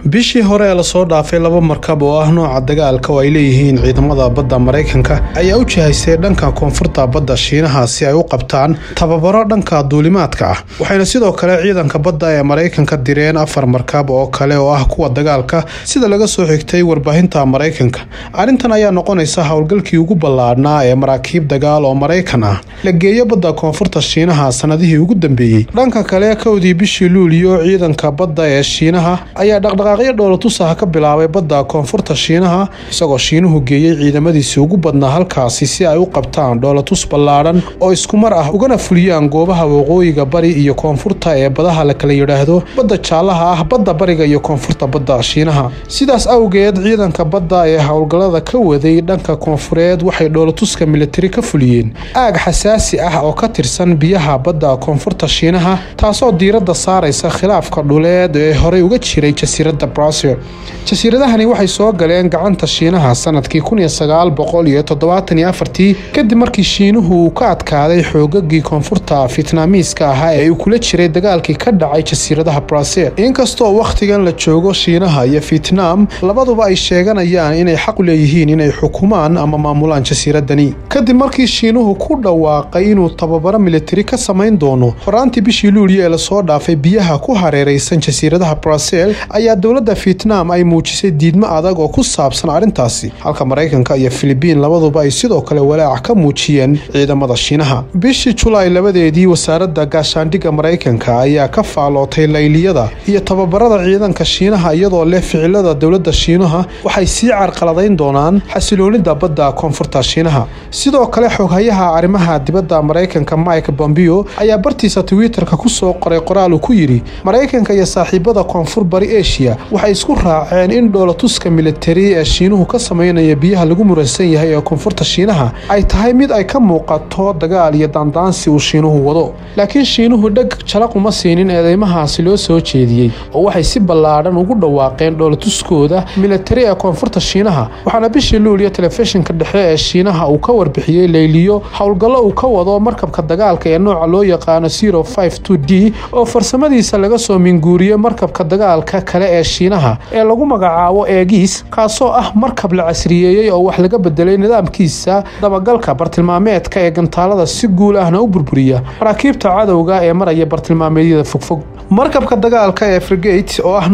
bishii hore ee lasoo dhaafay laba markab oo ah nooca dagaalka oo ay leeyihiin ciidamada badda maraykanka ayaa u jihaysay dhanka koonfurta badda shiinaha si ay u qabtaan tababaro dhanka duulimaadka ah waxayna sidoo kale ciidanka badda ee maraykanka direen afar markab oo kale oo ah kuwa dagaalka sida laga soo xigtay warbaahinta maraykanka arrintan ayaa noqonaysa howlgalkii ugu ballaadhnaa ee maraakiib dagaal oo maraykan ah la geeyo badda koonfurta shiinaha sanadihii ugu dambeeyey dhanka kale kowdii bishii luuliyo ciidanka badda ee shiinaha ayaa dhaqdhaqaaqyo dhoolatusaha ka bilaabay badda koonfurta shiinaha isagoo shiinuhu geeyey ciidamadiisii ugu badnaa halkaasi si ay u qabtaan dhoolatus ballaadhan oo isku mar ah ugana fuliyaan goobaha waqooyiga bari iyo koonfurta ee badaha la kala yidhaahdo badda jaallaha ah badda bariga iyo koonfurta badda shiinaha sidaas awgeed ciidanka badda ee howlgallada ka waday dhanka koonfureed waxay dhoolatuska militari ka fuliyeen aag xasaasi ah oo ka tirsan biyaha badda koonfurta shiinaha taasoo diiradda saaraysa khilaafka dhuleed ee horey uga jiray jasiiradda brasil jasiiradahani waxay soo galeen gacanta shiinaha sanadkii kadib markii shiinuhu uu ka adkaaday xoogagii koonfurta fitnaamiiska ahaa ee uu kula jiray dagaalkii ka dhacay jasiiradaha brasil inkastoo wakhtigan la joogo shiinaha iyo fitnaam labaduba ay sheeganayaan inay xaq u leeyihiin inay xukumaan ama maamulaan jasiiradani kadib markii shiinuhu ku dhawaaqay inuu tababaro militari ka samayn doono horaantii bishii luuliyo ee lasoo dhaafay biyaha ku hareeraysan jasiiradaha brasil ayaa dowladda fitnaam ay muujisay diidmo adag oo ku saabsan arrintaasi halka maraykanka iyo filibiin labaduba ay sidoo kale walaac ka muujiyeen ciidamada shiinaha bishii julaay labadeedii wasaaradda gaashaandhigga maraykanka ayaa ka faalootay layliyada iyo tababarada ciidanka shiinaha iyadoo leh ficilada dowladda shiinaha waxay sii carqaladayn doonaan xasiloonida badda koonfurta shiinaha sidoo kale xoghayaha arrimaha dibadda maraykanka mike bombeo ayaa bartiisa twitterka ku soo qoray qoraal uu ku yidhi maraykanka iyo saaxiibada koonfur bari eshiya waxay isku raaceen in dhoolatuska militari ee shiinuhu ka samaynaya biyaha lagu muransan yahay ee koonfurta shiinaha ay tahay mid ay ka muuqato dagaal iyo daandaansi uu shiinuhu wado laakiin shiinuhu dheg jalaq uma siinin eedeymahaasi loo soo jeediyey oo waxay si ballaadhan ugu dhawaaqeen dhoolatuskooda militari ee koonfurta shiinaha waxaana bishii luuliyo telefishinka dhexe ee shiinaha uu ka warbixiyey layliyo howlgallo uu ka wado markabka dagaalka ee nooca loo yaqaano d oo farsamadiisa laga soo minguuriyey markabka dagaalka kale ee shiinaha ee lagu magacaabo eegiis kaasoo ah markab la casriyeeyey oo wax laga bedelay nidaamkiisa dabagalka bartilmaameedka ee gantaalada si guul ahna u burburiya maraakiibta cadowga ee maraya bartilmaameedyada fogfog markabka dagaalka ee frigate oo ah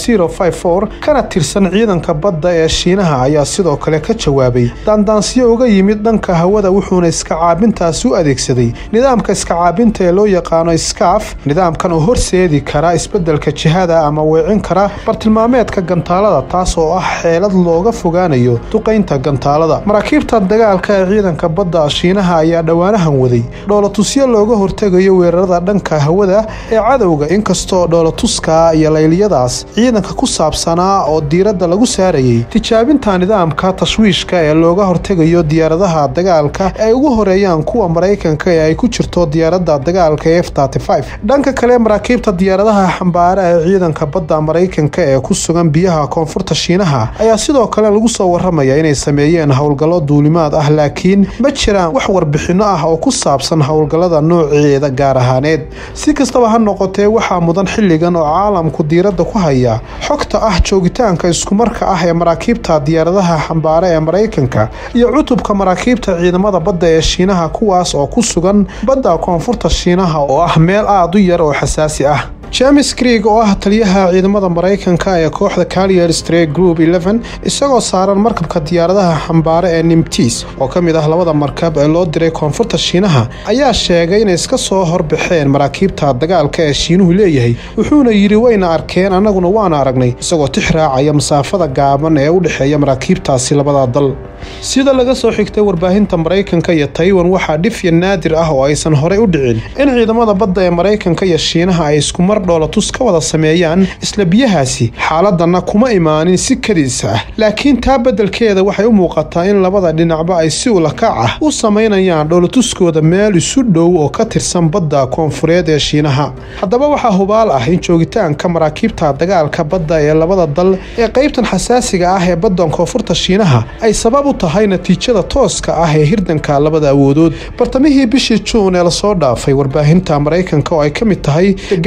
nooca kana tirsan ciidanka badda ee shiinaha ayaa sidoo kale ka jawaabay daandaansiyo uga yimid dhanka hawada wuxuuna iska caabintaasi u adeegsaday nidaamka iska caabinta ee loo yaqaano skaaf nidaamkan oo horseedi kara isbeddelka jihada ama weecin kara bartilmaameedka gantaalada taas oo ah xeelad looga fogaanayo duqaynta gantaalada maraakiibta dagaalka ee ciidanka badda shiinaha ayaa dhowaanahan waday dhoolatusyo looga hortegayo weerarada dhanka hawada ee cadowga inkastoo dhoolatuska iyo layliyadaas ciidanka ku saabsanaa oo diiradda lagu saarayay tijaabinta nidaamka tashwiishka ee looga hortegayo diyaaradaha dagaalka ay ugu horeeyaan kuwa maraykanka ee ay ku jirto diyaaradda dagaalka f dhanka kale maraakiibta diyaaradaha xambaara ee ciidanka badda maraykanka ee ku sugan biyaha koonfurta shiinaha ayaa sidoo kale lagu soo waramaya inay sameeyeen howlgallo duulimaad ah laakiin ma jiraan wax warbixinno ah oo ku saabsan howlgallada nooceeda gaar ahaaneed si kastaba ha noqotee waxaa mudan xilligan oo caalamku diiradda ku haya xogta ah joogitaanka iskumarka ah ee maraakiibta diyaaradaha xambaara ee maraykanka iyo cutubka maraakiibta ciidamada badda ee shiinaha kuwaas oo ku sugan badda koonfurta shiinaha oo ah meel aad u yar oo xasaasi ah james krieg oo ah taliyaha ciidamada maraykanka ee kooxda calier stray group isagoo saaran markabka diyaaradaha xambaare ee nimtis oo ka mid ah labada markab ee loo diray koonfurta shiinaha ayaa sheegay inay iska soo horbaxeen maraakiibta dagaalka ee shiinuhu leeyahay wuxuuna yidhi wayna arkeen annaguna waana aragnay isagoo tix raacaya masaafada gaaban ee u dhexeeya maraakiibtaasi labada dal sida laga soo xigtay warbaahinta maraykanka iyo taiwan waxaa dhifya naadir ah oo aysan horey u dhicin in ciidamada badda ee maraykanka iyo shiinaha ay iskumar dhoolatus ka wada sameeyaan isla biyahaasi xaaladanna kuma imaanin si kadiis ah laakiin taa beddelkeeda waxay u muuqataa in labada dhinacba ay si ulakac ah u samaynayaan dhoolatuskooda meel isu dhow oo ka tirsan badda koonfureed ee shiinaha haddaba waxaa hubaal ah in joogitaanka maraakiibta dagaalka badda ee labada dal ee qaybtan xasaasiga ah ee baddan koonfurta shiinaha ay sabab u tahay natiijada tooska ah ee hirdanka labada awoodood bartamihii bishii juun ee lasoo dhaafay warbaahinta maraykanka oo ay ka mid tahay the guardian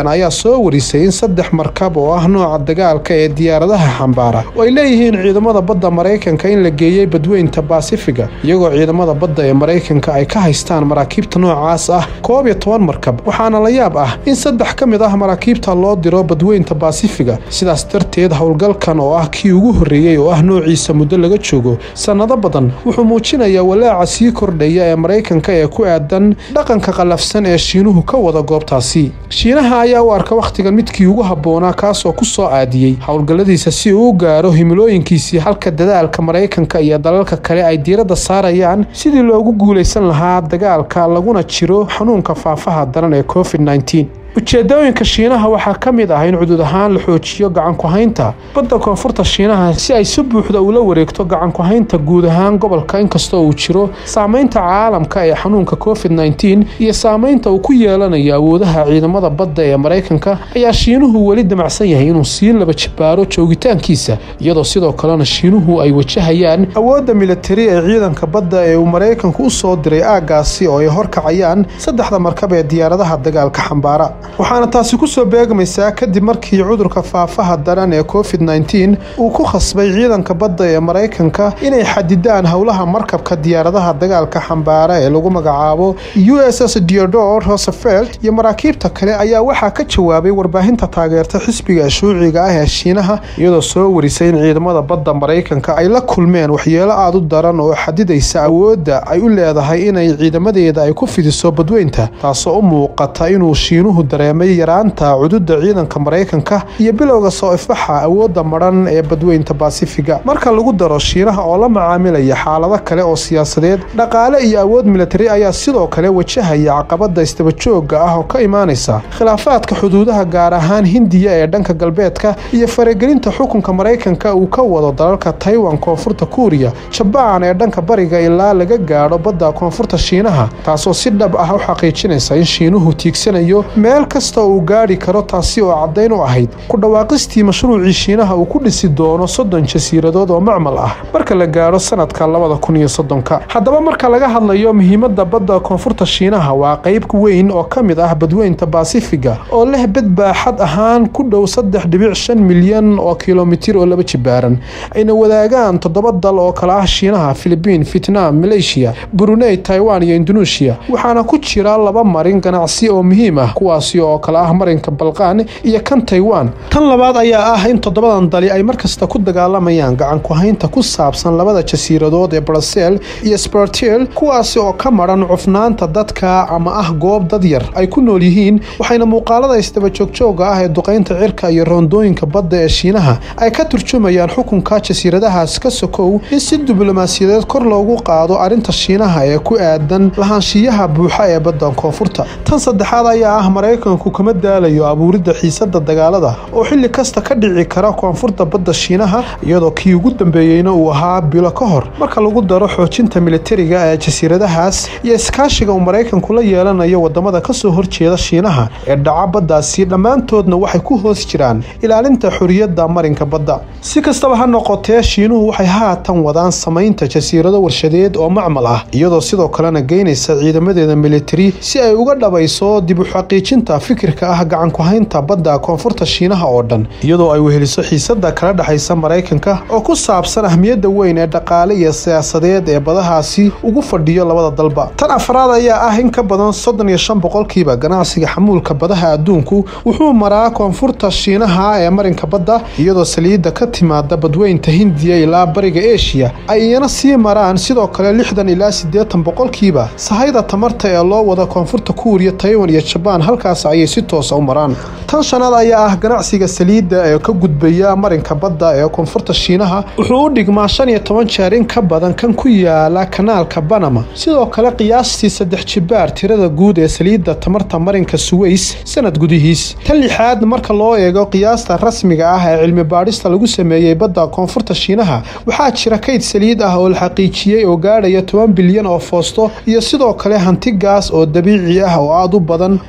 ayaa soo warisay in saddex markab oo ah nooca dagaalka ee diyaaradaha xambaara oo ay leeyihiin ciidamada badda maraykanka in la geeyey badweynta baasifiga iyagoo ciidamada badda ee maraykanka ay ka haystaan maraakiibta noocaas ah koob iyo toban markab waxaana la yaab ah in saddex ka mid ah maraakiibta loo diro badweynta baasifiga sidaas darteed howlgalkan oo ah kii ugu horreeyey oo ah noociisa muddo laga joogo sannado badan wuxuu muujinayaa walaaca sii kordhaya ee maraykanka ee ku aadan dhaqanka qallafsan ee shiinuhu ka wada goobtaasi shiinaha ayaa u arka wakhtigan midkii ugu habboonaa kaasoo ku soo aadiyey howlgalladiisa si uu u gaaro himilooyinkiisii halka dadaalka maraykanka iyo dalalka kale ay diiradda saarayaan sidii loogu guulaysan lahaa dagaalka laguna jiro xanuunka faafaha daran ee covid nneteen ujeedooyinka shiinaha waxaa ka mid ah in cudud ahaan la xoojiyo gacanku-haynta badda koonfurta shiinaha si ay si buuxda ula wareegto gacanku-haynta guud ahaan gobolka inkastoo uu jiro saamaynta caalamka ee xanuunka covid nneteen iyo saamaynta uu ku yeelanayo awoodaha ciidamada badda ee maraykanka ayaa shiinuhu weli damacsan yahay inuu sii laba jibaaro joogitaankiisa iyadoo sidoo kalena shiinuhu ay wajahayaan awoodda militari ee ciidanka badda ee uu maraykanku u soo diray aaggaasi oo ay horkacayaan saddexda markab ee diyaaradaha dagaalka xambaara waxaana taasi ku soo beegmaysaa kadib markii cudurka faafaha daran ee covid nneteen uu ku khasbay ciidanka badda ee maraykanka inay xadidaan howlaha markabka diyaaradaha dagaalka xambaara ee lagu magacaabo u s s deodor rosevelt iyo maraakiibta kale ayaa waxaa ka jawaabay warbaahinta taageerta xisbiga shuuciga ah ee shiinaha iyadoo soo warisay in ciidamada badda maraykanka ay la kulmeen waxyeelo aada u daran oo xadidaysa awoodda ay u leedahay inay ciidamadeeda ay ku fidiso badweynta taasoo u muuqata inuu shiinuhu dareemay yaraanta cududa ciidanka maraykanka iyo bilowga soo ifbaxa awoodda madhan ee badweynta baasifiga marka lagu daro shiinaha oo la macaamilaya xaalado kale oo siyaasadeed dhaqaale iyo awood militari ayaa sidoo kale wajahaya caqabada istabajooga ah oo ka imaanaysa khilaafaadka xuduudaha gaar ahaan hindiya ee dhanka galbeedka iyo faragelinta xukunka maraykanka uu ka wado dalalka taiwan koonfurta kuuriya jabaan ee dhanka bariga ilaa laga gaadho badda koonfurta shiinaha taasoo si dhab ah u xaqiijinaysa in shiinuhu tiigsanayo meel kasta uu gaadhi karo taasi oo caddayn u ahayd ku dhawaaqistii mashruucii shiinaha uu ku dhisi doono soddon jasiiradood oo macmal ah marka la gaadho sanadka labada kun iyo soddonka haddaba marka laga hadlayo muhiimadda badda koonfurta shiinaha waa qayb weyn oo ka mid ah badweynta baasifiga oo leh bad baaxad ahaan ku dhow saddex dhibic shan milyan oo kilomitir oo laba jibaaran ayna wadaagaan toddoba dal oo kale ah shiinaha filibiin vietnam malaysia brunei taiwan iyo indonesia waxaana ku jira laba marin ganacsi oo muhiim ah kuwaasi oo kale ah marinka balqaan iyo kan taiwan tan labaad ayaa ah in toddobadan dali ay markasta ku dagaalamayaan gacanku-haynta ku saabsan labada jasiiradood ee brasel iyo spartel kuwaasi oo ka maran cufnaanta dadka ama ah goob dad yar ay ku nool yihiin waxayna muuqaalada isdabajoogjoogga ah ee duqaynta cirka iyo roondooyinka badda ee shiinaha ay ka turjumayaan xukunka jasiiradahaas ka sokow in si diblomaasiyadeed kor loogu qaado arrinta shiinaha ee ku aadan lahaanshiyaha buuxa ee badda koonfurta tan saddexaad ayaa ah maraykanku kama daalayo abuuridda xiisada dagaalada oo xilli kasta ka dhici kara koonfurta badda shiinaha iyadoo kii ugu dambeeyeyna uu ahaa bilo ka hor marka lagu daro xoojinta militariga ee jasiiradahaas iyo iskaashiga uu maraykanku la yeelanayo wadamada kasoo horjeeda shiinaha ee dhaca baddaasi dhammaantoodna waxay ku hoos jiraan ilaalinta xoriyadda marinka badda si kastaba ha noqotee shiinuhu waxay haatan wadaan samaynta jasiirado warshadeed oo macmal ah iyadoo sidoo kalena geynaysa ciidamadeeda militari si ay uga dhabayso dib u xaqiijinta fikirka ah gacanku-haynta badda koonfurta shiinaha oo dhan iyadoo ay weheliso xiisada kala dhexaysa maraykanka oo ku saabsan ahmiyadda weyn ee dhaqaale iyo siyaasadeed ee badahaasi ugu fadhiyo labada dalba tan afraad ayaa ah in ka badan soddon iyo shan boqolkiiba ganacsiga xamuulka badaha adduunku wuxuu maraa koonfurta shiinaha ee marinka badda iyadoo saliidda ka timaada badweynta hindiya ilaa bariga eshiya ay iyana sii maraan sidoo kale lixdan ilaa siddeetan boqolkiiba sahayda tamarta ee loo wada koonfurta kuuriya taiwan iyo jabaan halkaas ayay si toosa u maraan tan shanaad ayaa ah ganacsiga saliidda ee ka gudbaya marinka badda ee koonfurta shiinaha wuxuu u dhigmaa shan iyo toban jeer in ka badan kan ku yaala kanaalka banama sidoo kale qiyaastii saddex jibaar tirada guud ee saliidda tamarta marinka suweys sanad gudihiis tan lixaad marka loo eego qiyaasta rasmiga ah ee cilmi baadhista lagu sameeyey badda koonfurta shiinaha waxaa jira kayd saliid ah oo la xaqiijiyey oo gaadhaya toban bilyan oo foosto iyo sidoo kale hanti gaas oo dabiici ah oo aada u badan oo gaadhaya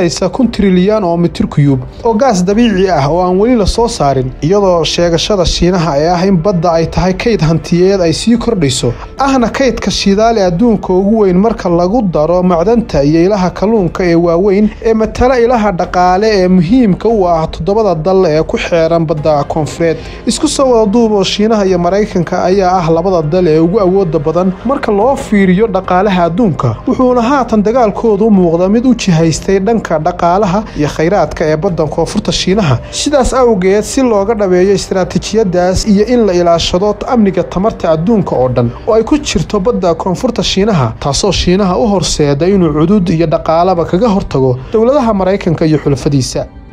gaadhaysa kun trilyan oo mitir kuyuub oo gaas dabiici ah oo aan weli la soo saarin iyadoo sheegashada shiinaha ee ah in badda ay tahay kayd hantiyeed ay sii kordhayso ahna kaydka shidaal ee adduunka ugu weyn marka lagu daro macdanta iyo ilaha kalluunka ee waaweyn ee matala ilaha dhaqaale ee muhiimka u ah toddobada dal ee ku xeeran badda koonfureed isku soo wada duub oo shiinaha iyo maraykanka ayaa ah labada dal ee ugu awooda badan marka loo fiiriyo dhaqaalaha adduunka wuxuuna haatan dagaalkoodu u muuqda mid u jihaystay dhanka dhaqaalaha iyo khayraadka ee baddan koonfurta shiinaha sidaas awgeed si looga dhabeeyo istaraatiijiyadaas iyo in la ilaashado amniga tamarta adduunka oo dhan oo ay ku jirto badda koonfurta shiinaha taasoo shiinaha u horseeda inuu cudud iyo dhaqaalaba kaga hortago dowladaha maraykanka iyo xulafadiisa